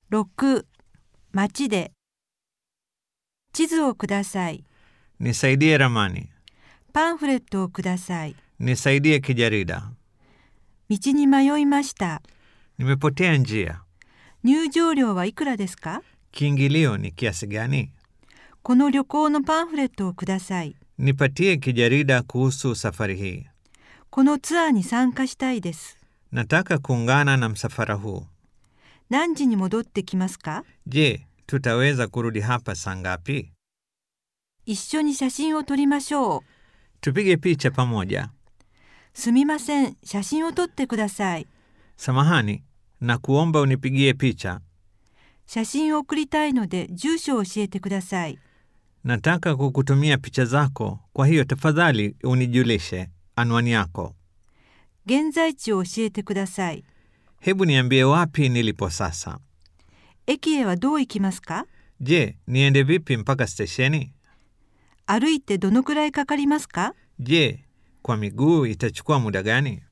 6町で地図をください Nisaidie ramani. パンフレットをください Nisaidie kijarida. 道に迷いました Nimepotea njia. 入場料はいくらですか Kiingilio ni kiasi gani? この旅行のパンフレットをください Nipatie kijarida kuhusu safari hii. このツアーに参加したいです Nataka kuungana na msafara huu. 何時に戻ってきますか Je, tutaweza kurudi hapa saa ngapi? 一緒に写真を撮りましょう Tupige picha pamoja. すみません写真を撮ってください Samahani, na kuomba unipigie picha. 写真を送りたいので住所を教えてください Nataka kukutumia picha zako, kwa hiyo tafadhali unijulishe anwani yako. 現在地を教えてください Hebu niambie wapi nilipo sasa. 駅へはどう行きますか Je, niende vipi mpaka stesheni? 歩いてどのくらいかかりますか Je, kwa miguu itachukua muda gani?